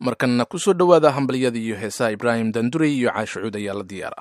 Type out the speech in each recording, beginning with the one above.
markanna ku soo dhowaada hambalyada iyo heesaha ibraahim dandurey iyo caashicuud ayaa la diyaara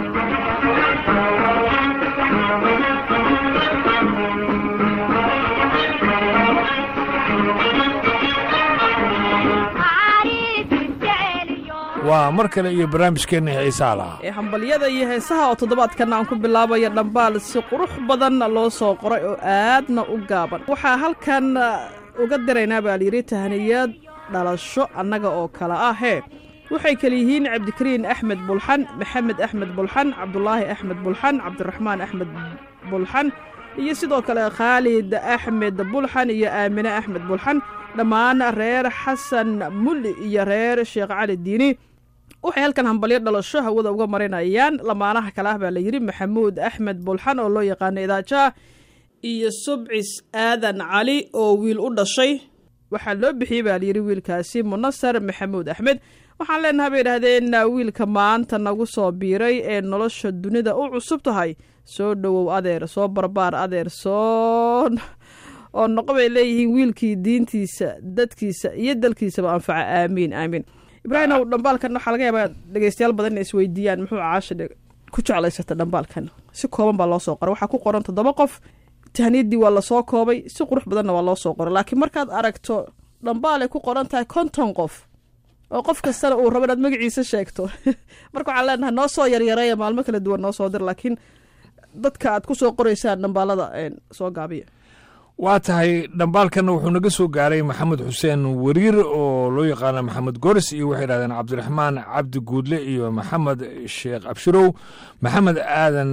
waa mar kale iyo barnaamijkeenna xiisaa lahaa ee hambalyada iyo heesaha oo toddobaadkan aan ku bilaabayo dhambaal si qurux badan loo soo qoray oo aadna u gaaban waxaa halkan uga diraynaa baa layidhi tahniyad dhalasho annaga oo kale ah hee waxay kale yihiin cabdikariin axmed bulxan maxamed axmed bulxan cabdulaahi axmed bulxan cabdiraxmaan axmed bulxan iyo sidoo kale khaalid axmed bulxan iyo aamine axmed bulxan dhammaan reer xasan mulli iyo reer sheekh cali diini waxay halkan hambalyo dhalasho hawada uga marinayaan lamaanaha kale ah baa layidhi maxamuud axmed bulxan oo loo yaqaano idaajaah iyo subcis aadan cali oo wiil u dhashay waxaa loo bixiyey baa layidhi wiilkaasi munasar maxamuud axmed waxaan leenahay bay idhaahdeen wiilka maanta nagu soo biiray ee nolosha dunida u cusub tahay soo dhowow adeer soo barbaar adeer soo oo noqo bay leeyihiin wiilkii diintiisa dadkiisa iyo dalkiisaba anfaca aamiin aamiin ibraahimow dhambaalkan waxaa laga yaabaa dhegeystayaal badan inay isweydiiyaan muxuu caasha ku jeclaysata dhambaalkan si kooban baa loo soo qoray waxaa ku qoran toddoba qof tahniyadii waa lasoo koobay si qurux badanna waa loo soo qoray laakiin markaad aragto dhambaalay ku qoran tahay konton qof oo qof kastana uu rabo inaad magaciisa sheegto marka waxaan leenahay noo soo yaryareeya maalmo kala duwan noo soo dir laakiin dadka aad ku soo qoraysaan dhambaalada soo gaabiya waa tahay dhambaalkanna wuxuu naga soo gaaray maxamed xuseen wariir oo loo yaqaana maxamed goris iyo waxay yidhahdeen cabdiraxmaan cabdi guudle iyo maxamed sheekh abshirow maxamed aadan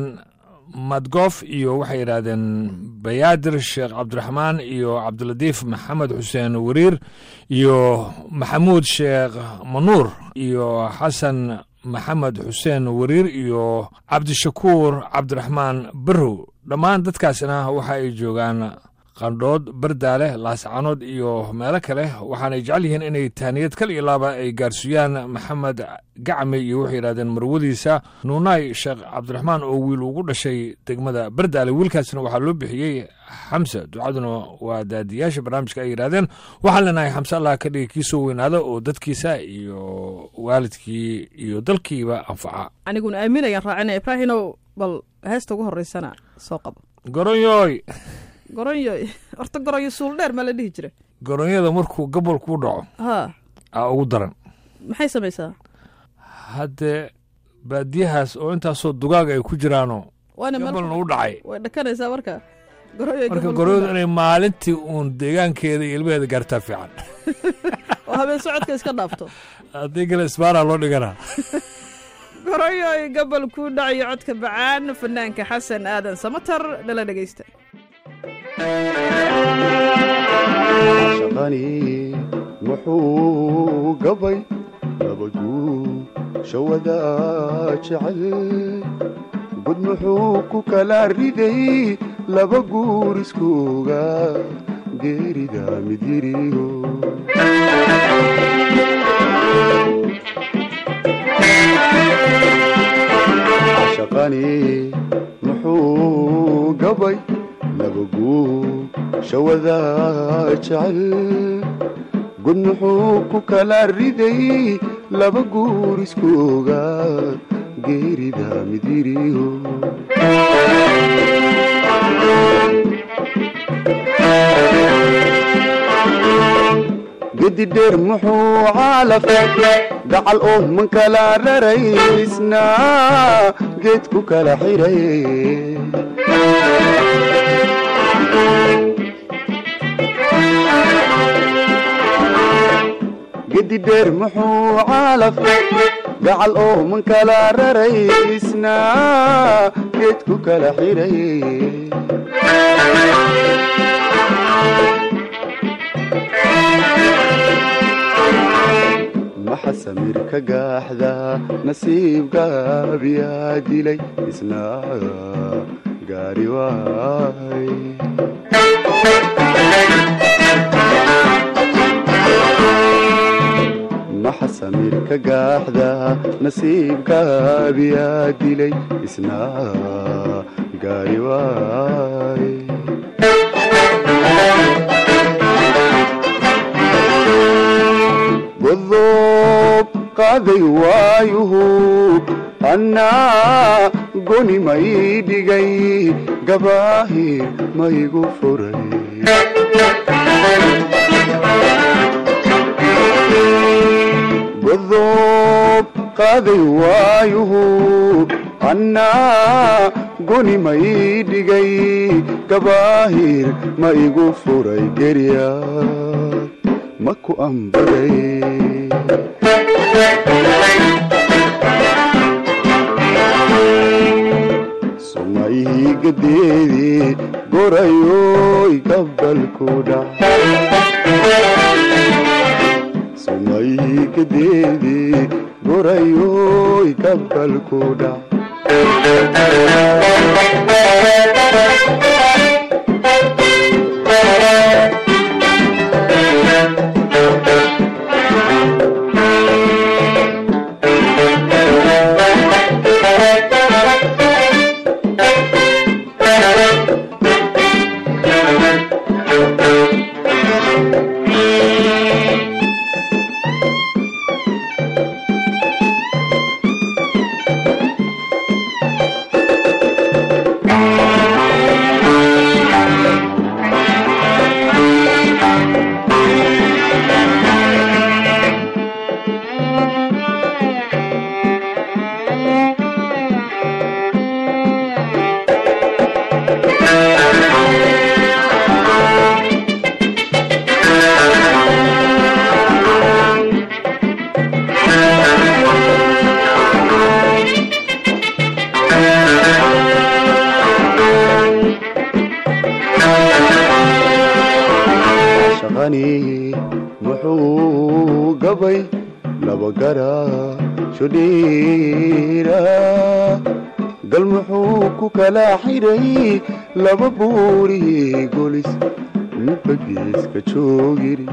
madgof iyo waxay yidhaahdeen bayaadir sheekh cabdiraxmaan iyo cabdilatiif maxamed xuseen wariir iyo maxamuud sheekh manuur iyo xasan maxamed xuseen wariir iyo cabdishakuur cabdiraxmaan barrow dhammaan dadkaasina waxa ay joogaan qandhood bardaale laascanood iyo meelo kale waxaanay jecel yihiin inay tahniyad kal iyo laaba ay gaarsiiyaan maxamed gacme iyo waxay yidhahdeen marwadiisa nuunaay sheekh cabdiraxmaan oo wiil ugu dhashay degmada bardaale wiilkaasna waxaa loo bixiyey xamse ducaduna waa daadiyaasha barnaamijka ay yidhahdeen waxaan leenahay xamse allah ka dhigi kii soo weynaada oo dadkiisa iyo waalidkii iyo dalkiiba anfaca aniguna aaminayaan raacinaya ibraahinow bal heesta ugu horeysana soo qabo goronyoy goronyo horta goronyo suul dheer maa la dhihi jira goronyada markuu gobol kuu dhaco haa aa ugu daran maxay samaysaa haddee baadiyahaas oo intaasoo dugaaga ay ku jiraanoo waana gobolna u dhacay way dhakanaysaa marka goronyo marka goronyadu inay maalintii uun deegaankeeda iyo ilmaheeda gaartaa fiican oo habeen socodka iska dhaafto haddii kale isbaaraa loo dhiganaa goronyoy gobol kuu dhacayo codka bacaan fanaanka xasan aadan samatar nala dhegeysta shaqani muxuu gabay nabaduu shawada jecel gud muxuu ku kala riday laba guur iskooga geerida midyiriyo shaqani muxuu gabay nabaguu shawada jecel gud muxuu ku kala riday laba guur iskooga geerida midyiriyo gedi dheer muxuu caalafay gacal oo man kala raraysna geed ku kala xiray gedi dheer muxuu caalafay gacal oo man kala raraysna geed ku kala xiray maxa samir ka gaaxda nasiibgaabiyaa dilay isna gaari waay maxa samir ka gaaxda nasiibgaabiyaa dilay isna gaari waay godob qaaday waayuhu annaa goni may dhigay gabaahir maygu furay godob qaaday waayuhu annaa goni may dhigay gabaahir ma igu furay gerya ma ku ambaday sumayhii gadeedii gorayoy gabalku dhac sumayhii gadeedii gorayoy gabalku dhac shaqani muxuu gabay laba gara shudhiira gal muxuu ku kala xidhay laba buuri golis midba geeska joogiri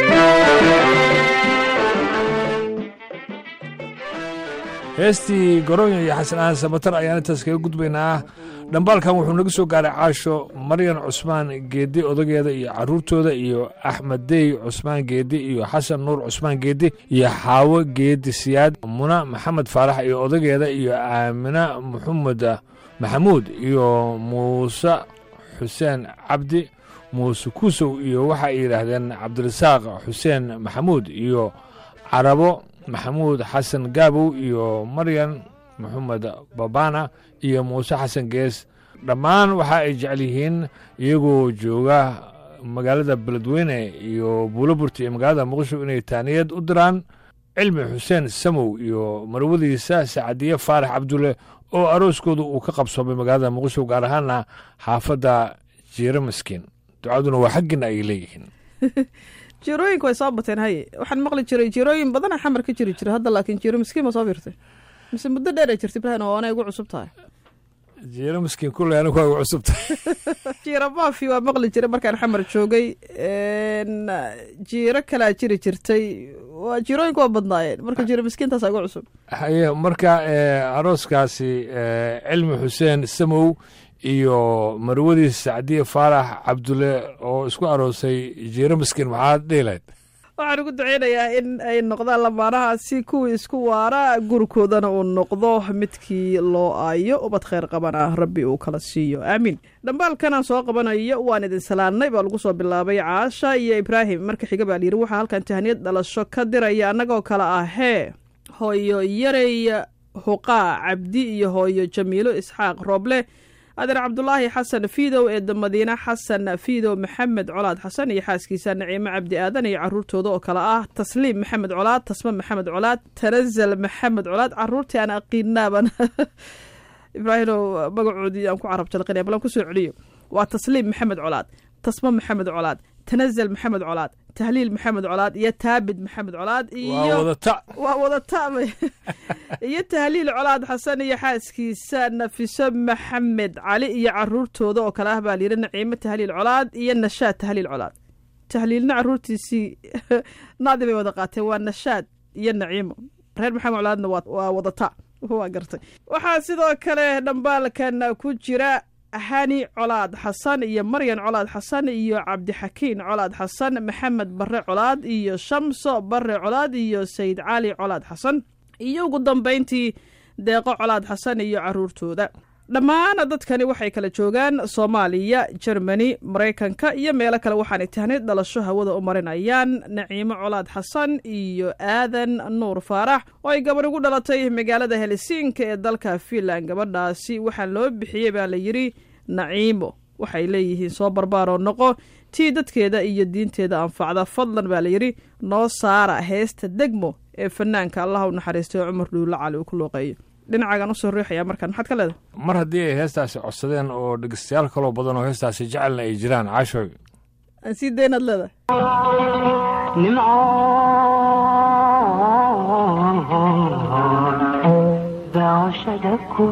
heestii goroonya iyo xasan aan samatar ayaan intaas kaga gudbaynaa dhambaalkan wuxuu naga soo gaaray caasho maryan cusmaan geedi odageeda iyo caruurtooda iyo axmed dey cusmaan geedi iyo xasan nuur cusmaan geedi iyo xaawo geedi siyaad muna maxamed faarax iyo odageeda iyo aamina maxamed maxamuud iyo muuse xuseen cabdi muuse kusow iyo waxa ay yidhaahdeen cabdirasaaq xuseen maxamuud iyo carabo maxamuud xasan gaabow iyo maryan maxamed babana iyo muuse xasan gees dhammaan waxa ay jecel yihiin iyagoo jooga magaalada beledweyne iyo buuloburti iyo magaalada muqdisho inay taaniyad u diraan cilmi xuseen samow iyo marwadiisa sacadiye faarax cabdulle oo arooskooda uu ka qabsoomay magaalada muqdisho gaar ahaana xaafadda jiiro maskiin ducaduna waa xaggina ay leeyihiin jirooyinka way soo bateen haye waxaan maqli jiray jirooyin badana xamar ka jiri jira hadda laakiin jiro miskiin ma soo birtay mise muddo dheer ay jirta ibrahin oo anay ugu cusub tahay jiiro maskiin kulley anigu waa ugu cusubta jiiro maafi waa maqli jiray markaan xamar joogay jiiro kalaa jiri jirtay waa jirooyinka waa badnaayeen marka jiro miskiintaasa ugu cusub haye marka arooskaasi cilmi xuseen samow iyo marwadiis sacdiye faarax cabdulle oo isku aroosay jiiro maskiin maxaad dhihilayd waxaan ugu duceynayaa in ay noqdaan lamaanahaasi kuwii isku waara gurikoodana uu noqdo midkii loo aayo ubad khayr qabana rabbi uu kala siiyo aamiin dhambaalkanaan soo qabanayo waan idin salaannay baa lagu soo bilaabay caasha iyo ibraahim marka xiga baa layidhi waxaa halkan tahaniyad dhalasho ka diraya annagoo kale ah hee hooyo yarey huqaa cabdi iyo hooyo jamiilo isxaaq rooble adeer cabdulaahi xasan fiidow eedda madiine xasan fiidow maxamed colaad xasan iyo xaaskiisa naciimo cabdi aadan iyo caruurtooda oo kale ah tasliim maxamed colaad tasma maxamed colaad tanazal maxamed colaad caruurtii aan aqiinaaban ibraahimow magacoodii aan ku carab jalqinaya balan kusoo celiyo waa tasliim maxamed colaad tasma maxamed colaad tanazal maxamed colaad tahliil maxamed colaad iyo taabid maxamed colaad iyo wadata waa wadata iyo tahliil colaad xasan iyo xaaskiisa nafiso maxamed cali iyo caruurtooda oo kale ah baa layidhi naciimo tahliil colaad iyo nashaad tahliil colaad tahliilna caruurtiisii naadi bay wada qaateen waa nashaad iyo naciimo reer maxamed colaadna waa wadata waa gartay waxaa sidoo kale dhambaalkan ku jira hani colaad xasan iyo maryan colaad xasan iyo cabdixakiin colaad xasan maxamed bare colaad iyo shamso bare colaad iyo sayid cali colaad xasan iyo ugu dambayntii deeqo colaad xasan iyo caruurtooda dhammaan dadkani waxay kala joogaan soomaaliya jermani maraykanka iyo meelo kale waxaanay tahnid dhalasho hawada u marinayaan naciimo colaad xasan iyo aadan nuur faarax oo ay gabar ugu dhalatay magaalada helsinka ee dalka finland gabadhaasi waxaa loo bixiyey baa la yidhi naciimo waxay leeyihiin soo barbaaroo noqo tii dadkeeda iyo diinteeda anfacda fadlan baa layidhi noo saara heesta degmo ee fanaanka allah u naxariistay cumar dhuulle cali uu ku looqeeyo dhinacagan usoo riixaya markaan maxaad ka leedahay mar haddii ay heestaasi codsadeen oo dhegeystayaal kaloo badan oo heestaasi jecelna ay jiraan caashoy aan sii daynaad leedahay daawashada ku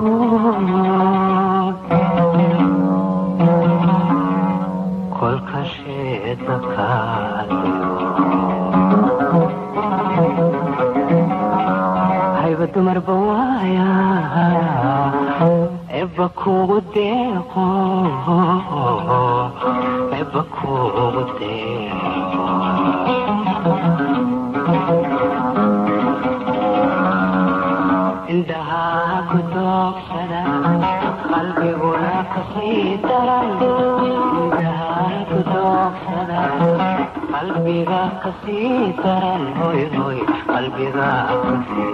kolka sheeda hayba dumarba waaya eba kugu deeqo eba kugu deeqo indhahaa ku doogsada qalbiguna kasii daran indhahaa ku doogsada qalbiga kasii daran hoy hoy qalbiga kasii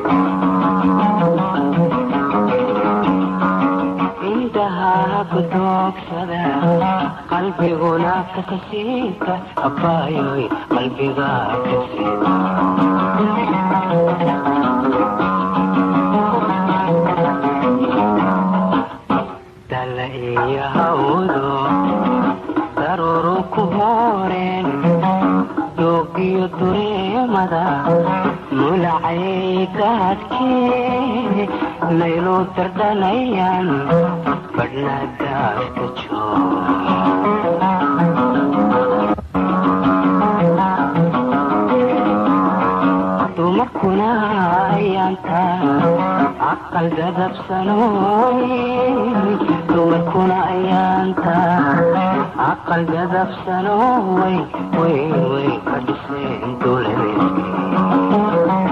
indhahaa ku doogsada qalbiguna kasii daran abaayoy qalbiga kasii dala iyo hawdo daruuru ku hooreen doogiyo dureemada mulacay gaadhkee laylu dardhanayaan badhna daafka joog dumarkuna ayaanta caqal dadabsanooy dumarkuna ayaanta caqal dadabsanooy way way ka dhiseen dowladeedkii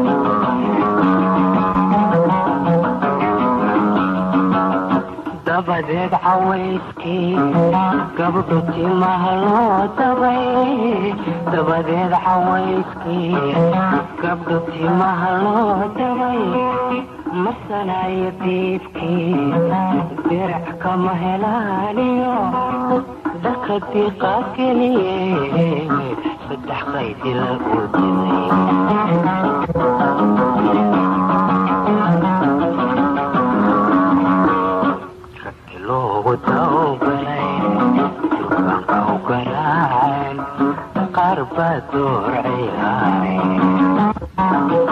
dabadeed cawayskii gabdhu timaha loo dabay dabadeed cawayskii gabdhu timaha loo dabay masanayo diibkii dirac kama helaaniyo dharka diiqa geliye saddex qaydi lagu diday loogu tawgalay dukaanka u garaaceen qaar baa door ciyaareen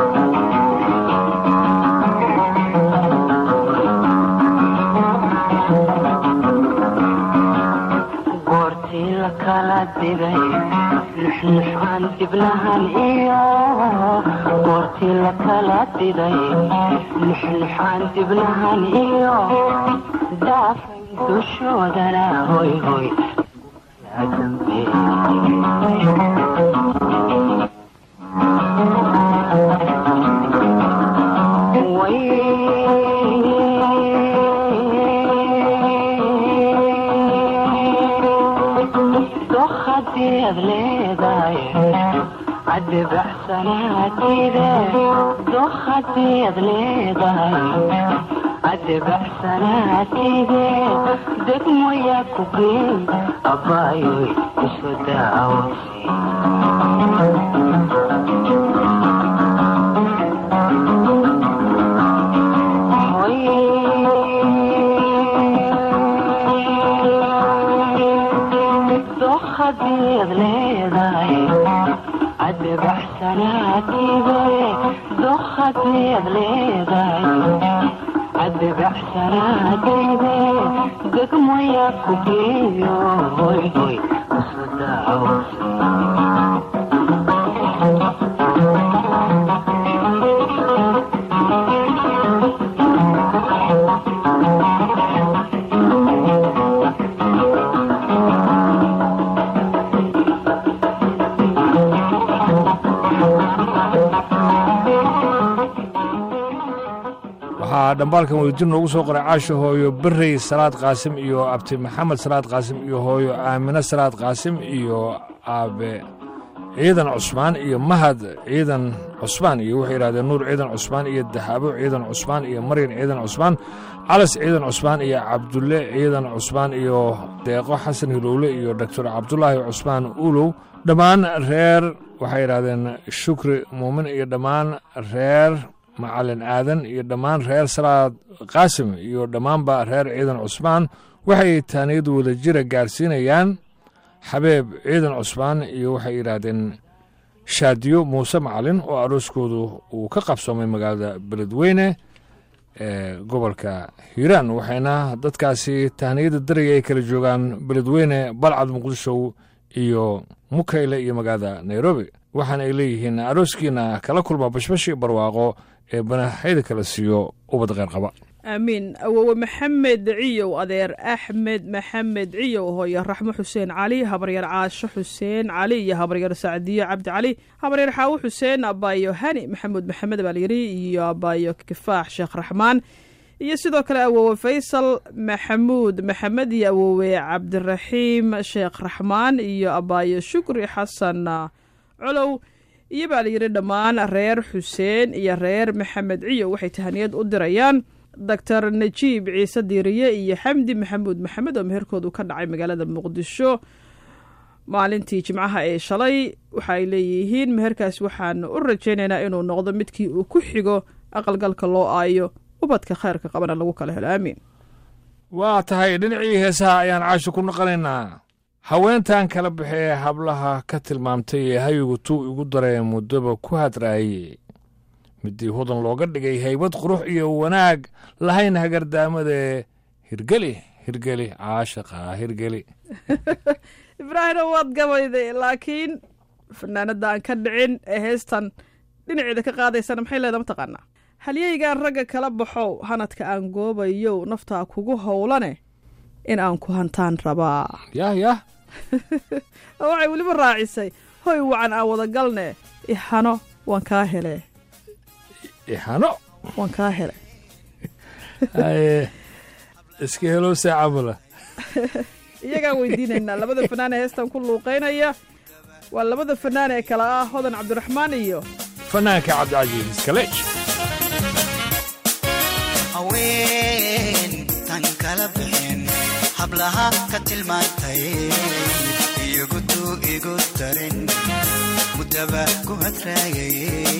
goortii la kala diday nuxnuxaan dibnahan iyo goortii la kala diday nuxnuxaan dibnahan iyo daafay dushoodana hoy hoy dokhadiad leedahay caddi baxsanaatide dokhadiad leedahay caddi baxsanaatide degmoyaa ku geey abbaayoy isu daawasi dokhadiad leedahay caddi baxsanaatide dokhadiad leedahay caddi baxsanaatide degmoyaa ku geeyo hoy hoy isu daawasi waxaa dhambaalkan wadajir noogu soo qoray caasho hooyo berrey salaad qaasim iyo abti maxamed salaad qaasim iyo hooyo aamine salaad qaasim iyo aabe ciidan cusmaan iyo mahad ciidan cusmaan iyo waxay yidhahdeen nuur ciidan cusmaan iyo dahaabo ciidan cusmaan iyo maryan ciidan cusmaan calas ciidan cusmaan iyo cabdulle ciidan cusmaan iyo deeqo xasan hilowle iyo doctor cabdulaahi cusmaan ulow dhammaan reer waxay yidhahdeen shukri muumin iyo dhammaan reer macalin aadan iyo dhammaan reer salaad qaasim iyo dhammaanba reer ciidan cusmaan waxay taaniyad wada jira gaarsiinayaan xabeeb ciidan cusmaan iyo waxay yidhaahdeen shaadiyo muuse macalin oo arooskoodu uu ka qabsoomay magaalada beledweyne ee gobolka hiiraan waxayna dadkaasi tahniyada daraya ay kala joogaan beledweyne balcad muqdisho iyo mukayle iyo magaalada nairobi waxaana ay leeyihiin arooskiina kala kulma bashbash iyo barwaaqo ee banaxyada kala siiyo ubad qeyr qaba aamiin awowe maxamed ciyow adeer axmed maxamed ciyow hooyo raxmo xuseen cali habaryar caasho xuseen cali iyo habaryar sacdiyo cabdi cali habaryar xaawo xuseen abaayo hani maxamuud maxamed baalyiri iyo abaayo kifaax sheekh raxmaan iyo sidoo kale awowe faysal maxamuud maxamed iyo awowe cabdiraxiim sheekh raxmaan iyo abaayo shukri xasan colow iyo baa layidhi dhammaan reer xuseen iyo reer maxamed ciyow waxay tahaniyad u dirayaan doctor najiib ciise diiriye iyo xamdi maxamuud maxamed oo meherkoodu ka dhacay magaalada muqdisho maalintii jimcaha ee shalay waxa ay leeyihiin meherkaas waxaanu u rajaynaynaa inuu noqdo midkii uu ku xigo aqalgalka loo aayo ubadka khayrka qabana lagu kala helo aamiin waa tahay dhinacii heesaha ayaan caasho ku noqonaynaa haweentan kala baxee hablaha ka tilmaamtay ee hayigu tuu igu daree muddaba ku hadraayey midii hudan looga dhigay haybad qurux iyo wanaag lahayn hagardaamadae hirgeli hirgeli caashaqa hirgeli ibraahimna waad gabayday laakiin fanaanada aan ka dhicin ee heestan dhinaceeda ka qaadaysana maxay leeda mataqaanaa halyeygaan ragga kala baxow hanadka aan goobayow naftaa kugu howlane in aan ku hantaan rabaa yah yah oo waxay weliba raacisay hoy wacan aan wadagalne ihano waan kaa hele ixano waan kaa hele haye iska helow saacamula iyagaan weydiinaynaa labada fanaan ee heestan ku luuqaynaya waa labada fanaan ee kale ah hodan cabdiraxmaan iyo fanaanka cabdicasiis iskaleej haween tan kala bixin hablaha ka tilmaantay iyagutu igu darin muddaba ku hadraayay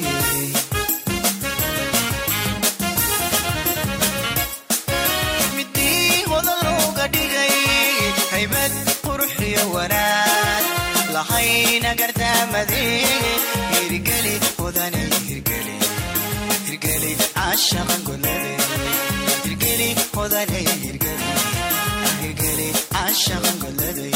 midii hodan looga dhigay haybad quruxiyo wanaag lahayna gardaamade hirgeli hodane hirgeli hirgeli caashaqan golade hirgeli hodane hirgeli hirgeli caashaqan golade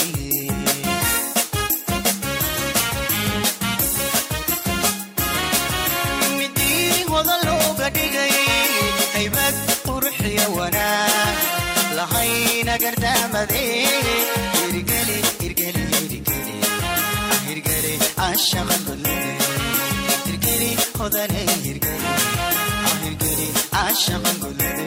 midii hodan looga dhigay haybad quruxiyo wanaag lahayna gardaamade hirgeli hirgeli hirgeli hirgeli caashaqan golade hirgeli hodane hirgeli hirgeli caashaqan golade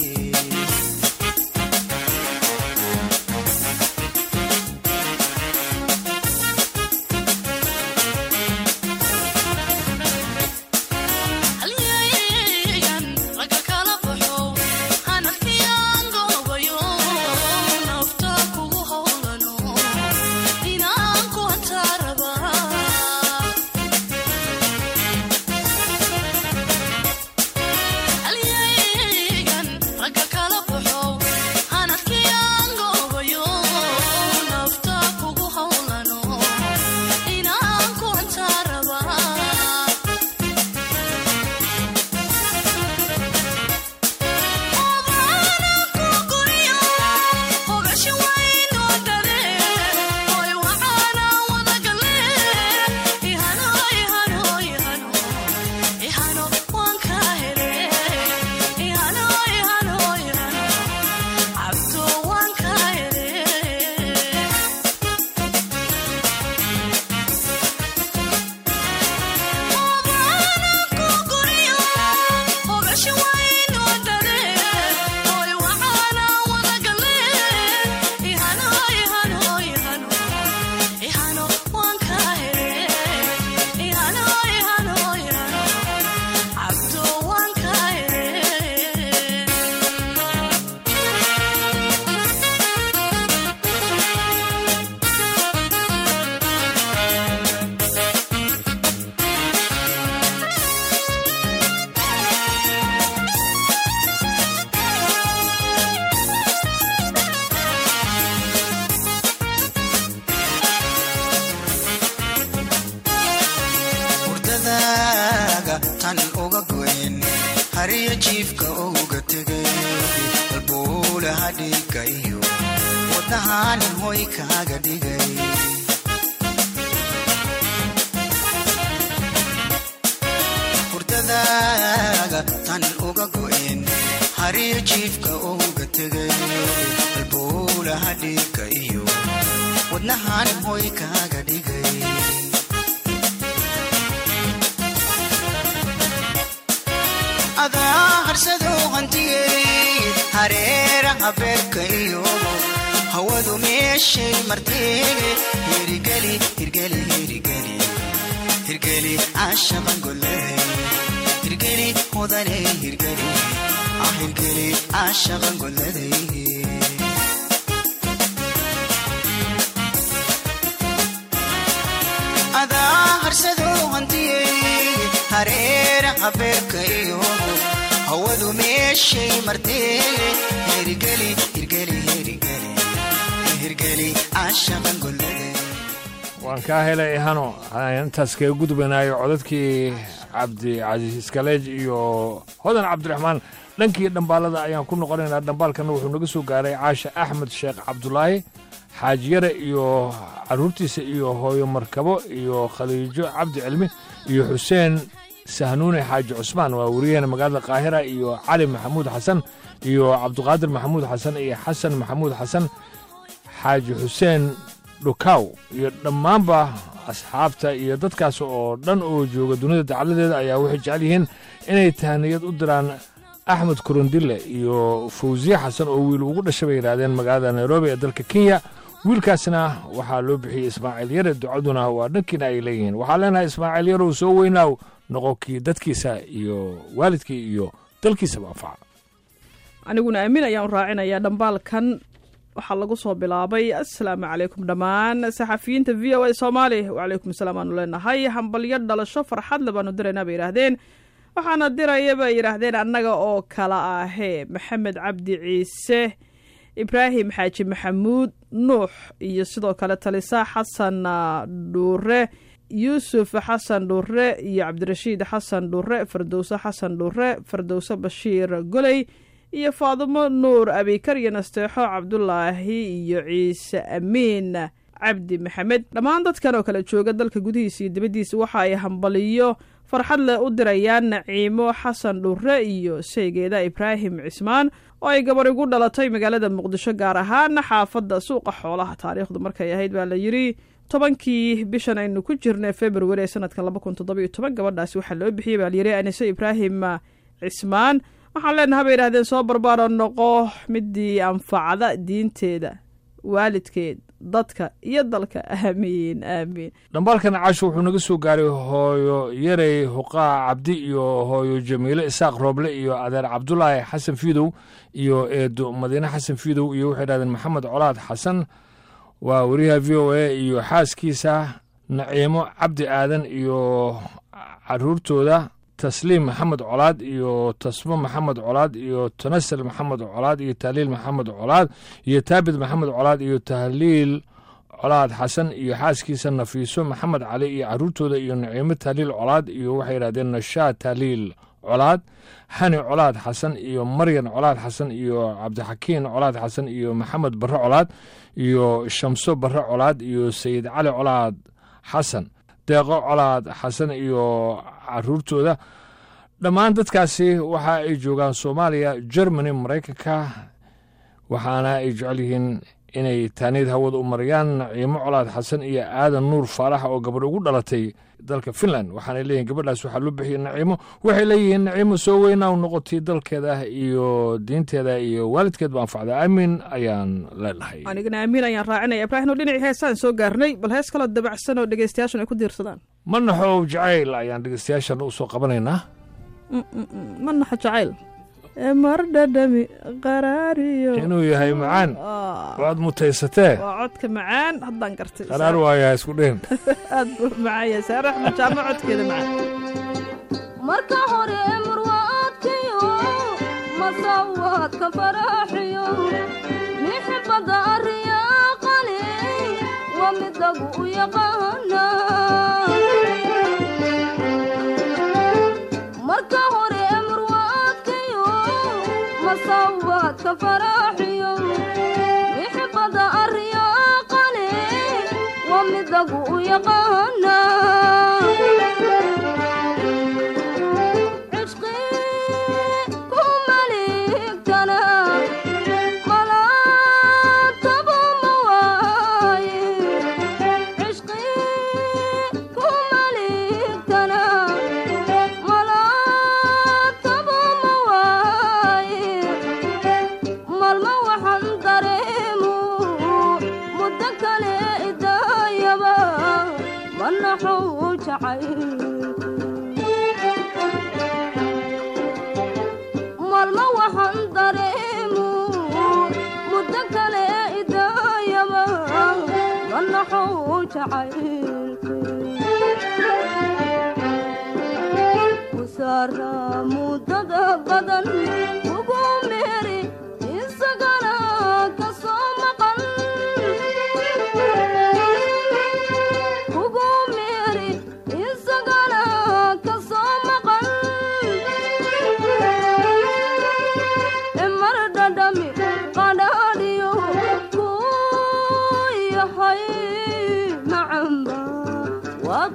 halyeeyan ragga kala baxo hanafkiyaan goobayo nafta kugu howlano inaan ku hantaa rabaa halyeeyan jiifka uga tegay halbuulaha dhiigga iyo wadnahaanin hoy kaaga dhigay hurdadaaga tan uga go'een hariir jiifka uga tegay halbuulaha dhiigga iyo wadnahaanin hoy kaaga dhigay adaa harsadoo hantiyey hareeraha beerka iyo hawadu meeshay martee hirgeli hirgeli hirgeli hirgeli caashaqan golley hirgeli mudaney hirgeli ah hirgeli caashaqan golladay adaa harsadoo hantiyey hareeraha beerka iyo hawadu meeshay martee hirgeli hirgeli hirgeli hirgeli caashaqan golladay waan kaa helay hano intaas kaga gudbanaayo codadkii cabdicasiis kaleej iyo hodan cabdiraxmaan dhankii dhambaalada ayaan ku noqonaynaa dhambaalkana wuxuu naga soo gaaray caasha axmed sheekh cabdulaahi xaajiyare iyo carruurtiisa iyo hooyo markabo iyo khaliijo cabdi cilmi iyo xuseen sahnuune xaaji cusmaan waa wariyaheena magaalada qaahira iyo cali maxamuud xasan iyo cabdiqaadir maxamuud xasan iyo xasan maxamuud xasan xaaji xuseen dhukaw iyo dhammaanba asxaabta iyo dadkaas oo dhan oo jooga dunida dacaladeeda ayaa waxay jecel yihiin inay tahniyad u diraan axmed korondille iyo fawsiye xasan oo wiil ugu dhashay bay yidhaahdeen magaalada nairobi ee dalka kenya wiilkaasna waxaa loo bixiyey ismaaciil yare ducaduna waa dhankiina ay leeyihiin waxaa leenahay ismaaciil yarow soo weynaaw noqonkii dadkiisa iyo waalidkii iyo dalkiisaba anfaca aniguna aamin ayaan u raacinayaa dhambaalkan waxaa lagu soo bilaabay assalaamu calaykum dhammaan saxafiyiinta v o a soomaali wacalaykum asalaam aanu leenahay hambalyo dhalasho farxadle baanu diraynaa bay yidhaahdeen waxaana diraya bay yidhaahdeen annaga oo kala ahee maxamed cabdi ciise ibraahim xaaji maxamuud nuux iyo sidoo kale talisa xasan dhuure yuusuf xasan dhuure iyo cabdirashiid xasan dhuure fardowse xasan dhuure fardowse bashiir goley iyo faadimo nuur abikar iyo nasteexo cabdulaahi iyo ciise amiin cabdi maxamed dhammaan dadkan oo kale jooga dalka gudihiisa iyo dibaddiisa waxa ay hambaliyo farxad leh u dirayaan naciimo xasan dhure iyo saygeeda ibraahim cismaan oo ay gabar igu dhalatay magaalada muqdisho gaar ahaan xaafadda suuqa xoolaha taariikhdu markay ahayd baa la yidhi tobankii bishan aynu ku jirnay februari ee sanadka laba kun toddoba iyo toban gabadhaasi waxaa loo bixiyey baa layidhi anise ibraahim cismaan waxaan leenaha bay yidhahdeen soo barbaaro noqo midii anfacda diinteeda waalidkeed dadka iyo dalka aamiin aamiin dhambaalkan casho wuxuu naga soo gaaray hooyo yarey huqaa cabdi iyo hooyo jamiile isaaq rooble iyo adeer cabdulaahi xasan fiidow iyo eedo madiine xasan fiidow iyo waxay dhahdeen maxamed colaad xasan waa wariyaha v o a iyo xaaskiisa naciimo cabdi aadan iyo caruurtooda tasliim maxamed colaad iyo tasmo maxamed colaad iyo tanasal maxamed colaad iyo tahliil maxamed colaad iyo taabid maxamed colaad iyo tahliil colaad xasan iyo xaaskiisa nafiiso maxamed cali iyo caruurtooda iyo naciimo tahliil colaad iyo waxay yidhahdeen nashaa tahliil colaad xani colaad xasan iyo maryan colaad xasan iyo cabdixakiin colaad xasan iyo maxamed barre colaad iyo shamso barre colaad iyo sayid cali colaad xasan deeqo colaad xasan iyo caruurtooda dhammaan dadkaasi waxa ay joogaan soomaaliya germany maraykanka waxaana ay jecel yihiin inay taaniyad hawada u marayaan naciimo colaad xasan iyo aadan nuur faarax oo gabadh ugu dhalatay dalka finland waxaanay leeyihin gabadhaas waxaa loo bixiyey naciimo waxay leeyihiin naciimo soo weynaa u noqotay dalkeeda iyo diinteeda iyo waalidkeed ba anfacda aamin ayaan leenahay anigana aamiin ayaan raacinaya ibraahim oo dhinacii heesaan soo gaarnay bal hees kaloo dabacsan oo dhegeystayaashun ay ku diirsadaan ma naxow jacayl ayaan dhegeystayaashan u soo qabanaynaa ma naxo jacayl mar dhadhami qaraariyo inuu yahay macaan waad mutaysatee waa codka macaan haddaan gartay qaraar waayaa isku dhihin aad buu macaan yahay saare axmed jaamo codkeeda macaan marka hore murwaadkiyo masawaadka faraaxiyo mixibada ariyaaqali waa midagu u yaqaana marka hore murwaadkiyo ka faraaxiyo mixibada aryaaqale waa midagu u yaqaana cishqi ku maligtana malaataba ma waaye cishqi ku maligtana malaataba ma waaye maalmo waxaan dareemu muddo kale idaayaba manaxuu jacay maalmo waxaan dareemu muddo kale idaayaba manaxuu jacay kusaara muddada badan ugu meeri isagana ka soo maqan ugu meeri isagana ka soo maqan mar dhadhami qadhaadhiyo ku yahay macamba waad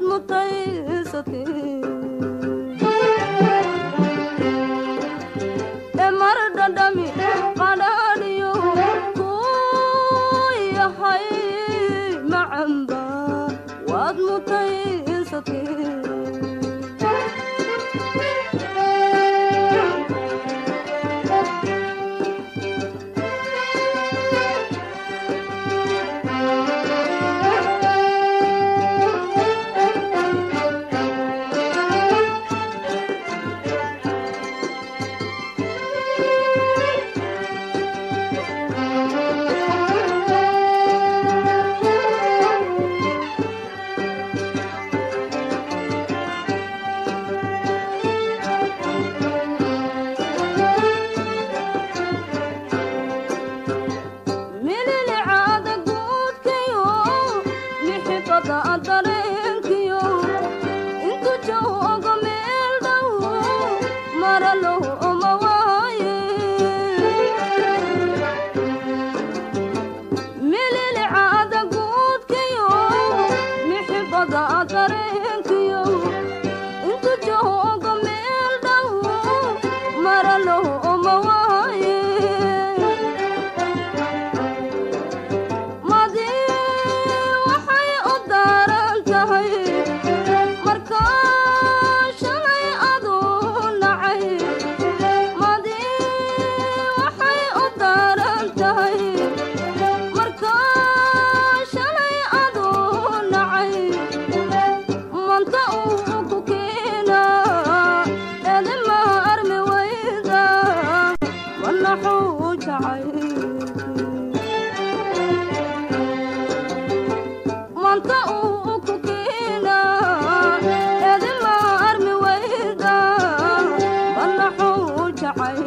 mutaysatee mar dhadhami qadhaadhiyo ku yahay macamba waad mutaysatee mililicaada guudkiyo mixibada dareenkiyo intu joogo meel dhow maralow oma waaye mililicaada guudkiyo mixibada dareenkiyo intu joogo meel dhow maralow oma waaye madi waxay u daaran tahay markaa shalay aduu nacay madi waxay u daaran tahay markaa shalay aduu nacay manta uu ku keena edima armi wayda manaxuu jacay manta uu ku keena edima armi wayda banaxuu jacay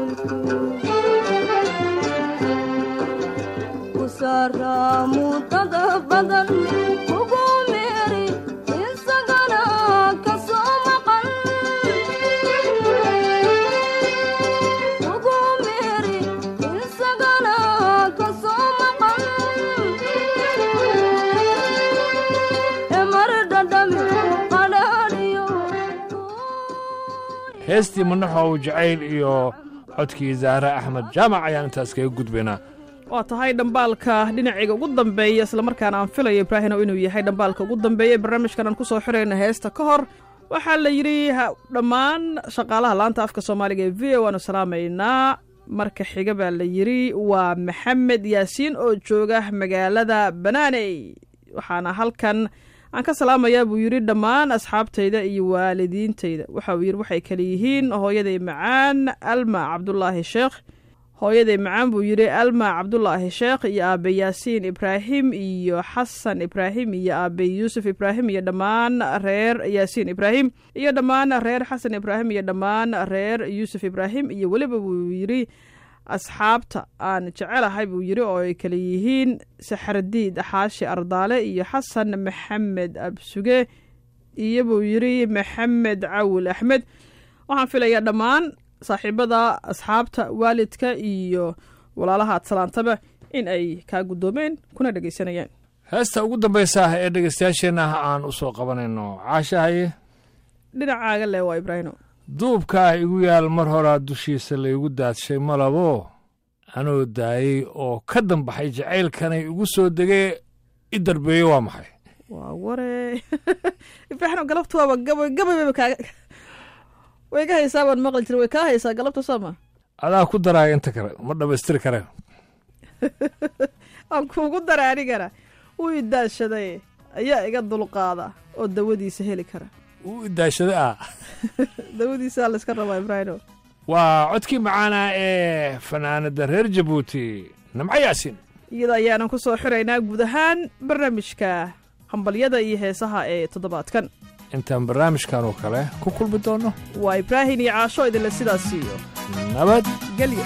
kusaara muddada badan ugu meeri isagana ka soo maqan ugu meeri isagana ka soo maqan mar dhadhami qadhaadhiyo heestii manaxow jacayl iyo codkii zaare axmed jaamac ayaan intaas kaga gudbaynaa waa tahay dhambaalka dhinacayga ugu dambeeya islamarkaana aan filayo ibraahinow inuu yahay dhambaalka ugu dambeeya ee barnaamijkan aan ku soo xirayna heesta ka hor waxaa la yidhi ha- dhammaan shaqaalaha laanta afka soomaaliga ee v o waanu salaamaynaa marka xiga baa la yidhi waa maxamed yaasiin oo jooga magaalada banaaney waxaana halkan aan ka salaamayaa buu yidhi dhammaan asxaabtayda iyo waalidiintayda waxa uu yidhi waxay kale yihiin hooyaday macaan alma cabdulaahi sheekh hooyaday macaan buu yidhi alma cabdulaahi sheekh iyo aabe yaasiin ibraahim iyo xasan ibraahim iyo aabe yuusuf ibraahim iyo dhammaan reer yaasiin ibraahim iyo dhammaan reer xasan ibraahim iyo dhammaan reer yuusuf ibraahim iyo weliba buu yidhi asxaabta aan jecelahay buu yidhi oo ay kale yihiin saxardiid xaashi ardaale iyo xasan maxamed absuge iyo buu yidhi maxamed cawil axmed waxaan filayaa dhammaan saaxiibada asxaabta waalidka iyo walaalaha aad salaantaba in ay kaa guddoomeen kuna dhegaysanayaan heesta ugu dambaysa ah ee dhegaystayaasheenna aan u soo qabanayno caashahaye dhinacaaga le waa ibraahino duubkaa igu yaal mar horaa dushiisa laygu daadshay malabo anoo daayey oo ka dambaxay jacaylkanay igu soo degee i darbeeye waa maxay waa ware ibraahino galabta waaba gabay gabaybayba kaaga way ka haysaa baan maqli jira way kaa haysaa galabta sooma adaa ku daraaya inta kale ma dhammaystiri kare aan kuugu dara anigana wuu idaashaday ayaa iga dulqaada oo dawadiisa heli kara uu idaashada ah dawadiisaa layska rabaa ibraahino waa codkii macaana ee fanaanada reer jabuuti namco yaasiin iyada ayaanan ku soo xiraynaa guud ahaan barnaamijka hambalyada iyo heesaha ee toddobaadkan intaan barnaamijkan oo kale ku kulmi doonno waa ibraahim iyo caasho idinle sidaas siiyo nabad gelya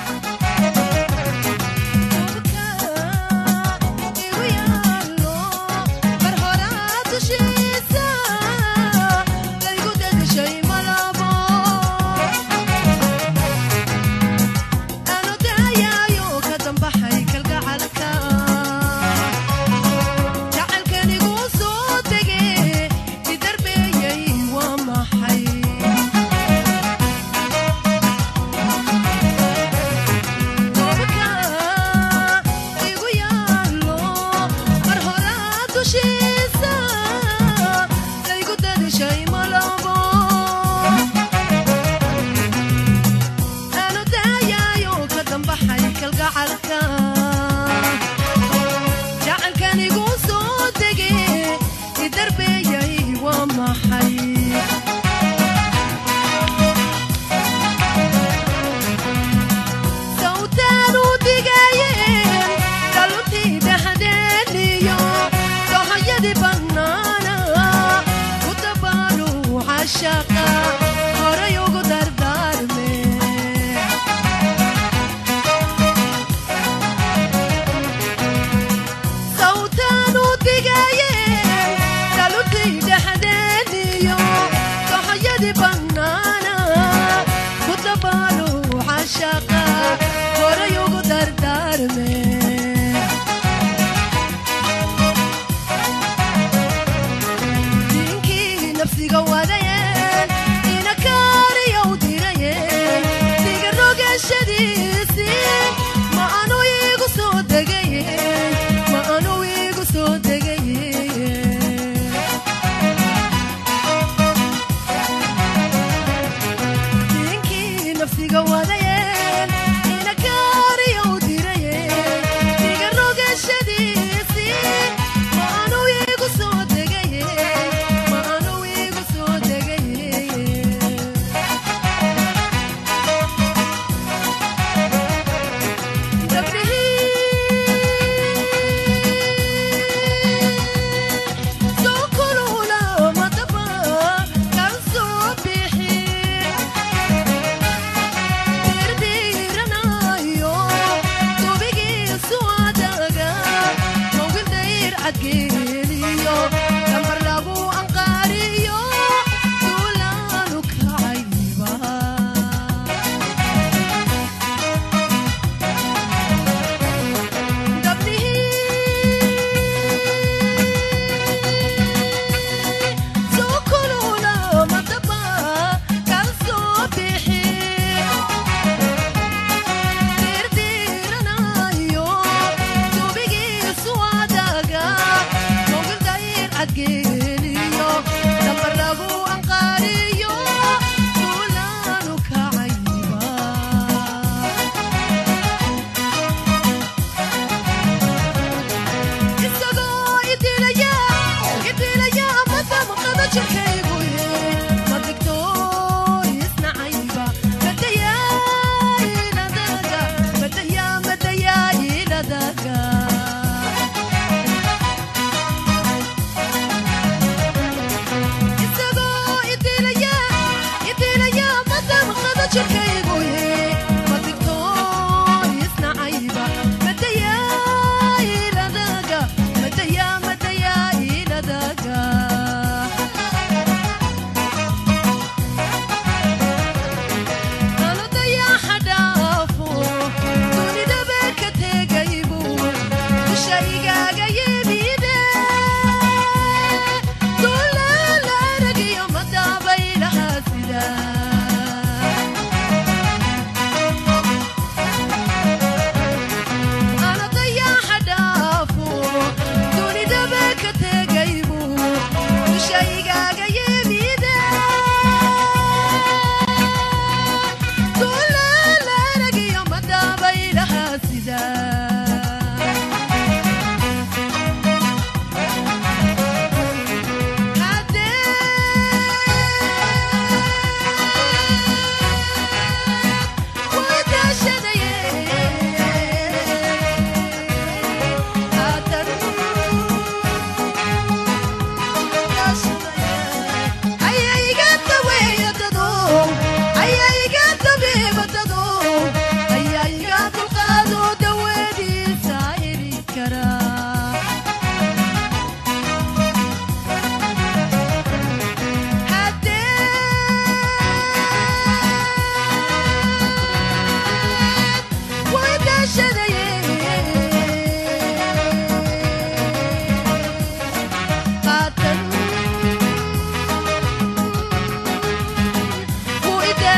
Maxay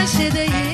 xaashaday